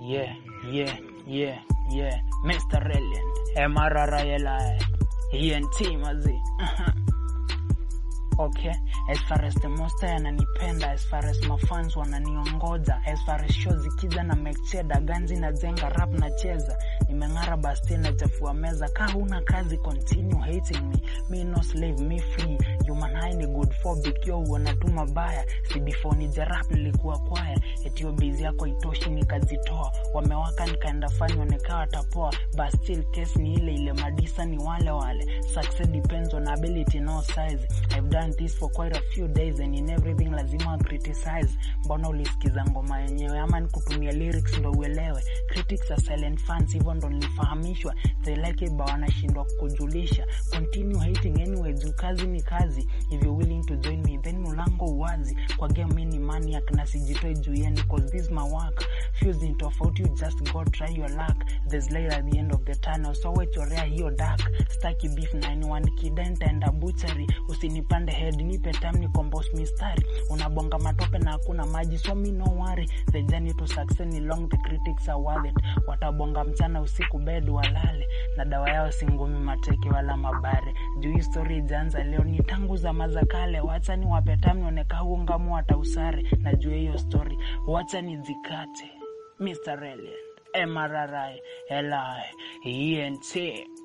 Yeah, yeah, yeah, yeah. Mr. Reliant, MRRILI, ENT mazi. Okay, as far as the monster yananipenda, as far as mafans wananiongoza, as far as show zikiza na mekcheda ganzi na zenga rap na cheza, nimeng'ara basti na chafua meza. Ka huna kazi, continue hating me, me no slave, me free. Human high ni good phobic, yo wanatuma baya, si before ni jarap nilikuwa kwaya, etio bizi yako itoshi nikazitoa, wamewaka nikaenda fanywa nikawa tapoa, but still case ni ile ile, madisa ni wale wale, success depends on ability no size. I've done this for quite a few days and in everything lazima criticize. Mbona ulisikiza ngoma yenyewe ama nikutumia lyrics ndo uelewe? Critics are silent fans, hivyo ndo nilifahamishwa. They like it but wanashindwa kukujulisha. Continue hating anyway, juu kazi ni kazi. If you're willing to join me, then mulango uwazi. Kwa game mimi ni maniac na sijitoi juu yenu cause this is my work. Fuse ni tofauti, you just go try your luck. There's light at the end of the tunnel, so wechorea hiyo dark. Staki beef na anyone, kidenta enda butchery. Usinipande head, nipe time ni compose mistari. Unabonga matope na hakuna maji, so me no worry. The journey to success ni long, the critics are worth it. Watabonga mchana usiku bed walale, na dawa yao si ngumi mateke wala mabare. Juu hii story ijaanza leo, ni tangu zama za kale. Wacha ni wape time nioneka ungamu hata usare. Na juu hiyo story, wacha nizikate. Mr. Reliant, MRRI, LI, ENT.